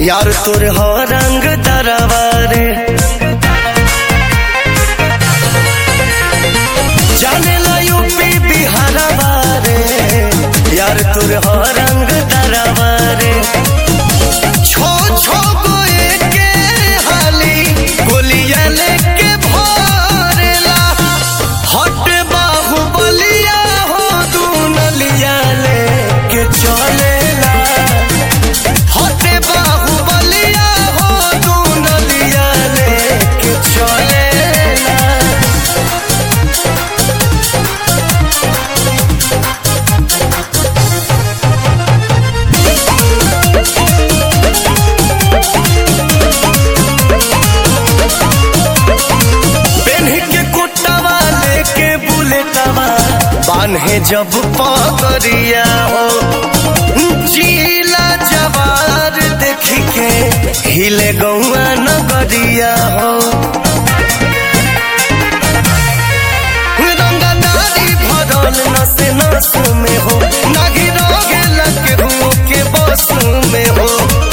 यार तोर हो रंग दरबारे जाने ला यूपी बिहार बारे यार तोर हो रंग दरबारे छो छो गोए के हाली गोलियां लेके भरेला हट बाहु बलिया हो तू नलिया लेके चलेला हट बाहु बलिया हो तू नलिया लेके चलेला पेन्ह के कुटवा लेके बुलेटवा बान्हे जब पगरिया हो जीला जवार देख के हिले गौआ नगरिया हो रंगदारी भरल नस नस में हो नागी रोगे लगे हुओं के बस में हो